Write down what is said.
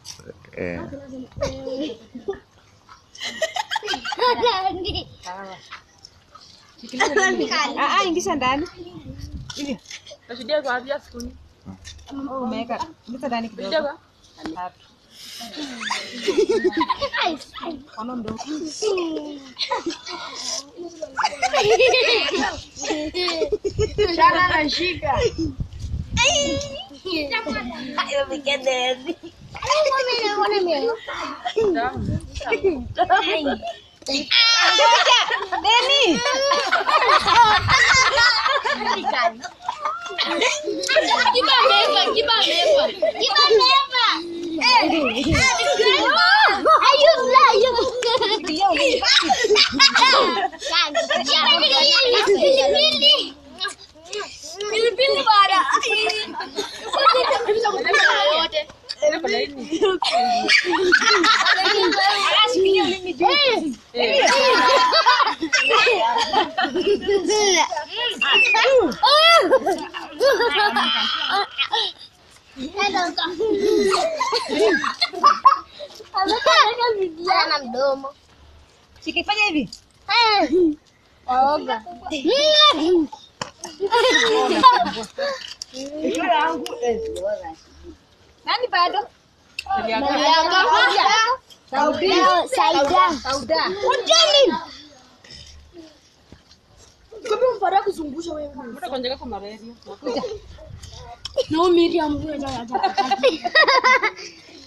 Eh. Ah, ah, ingisha ndani. Nashuhudia kwa afya sikuni. Umeweka. Ingiza ndani kidogo. Kidogo. Tatu. Ono mdogo. Shana nashika. Deni. Kibameva, kibameva. Kibameva. Ayun na, ayun. Pilipili. Pilipili bara. yote. Ana mdomo. Sikifanya hivi. Waoga. Nani bado? Saida. Sauda. Kumbe mpara kuzungusha wewe. Mbona konjeka kwa malaria? Na Miriam wewe ndio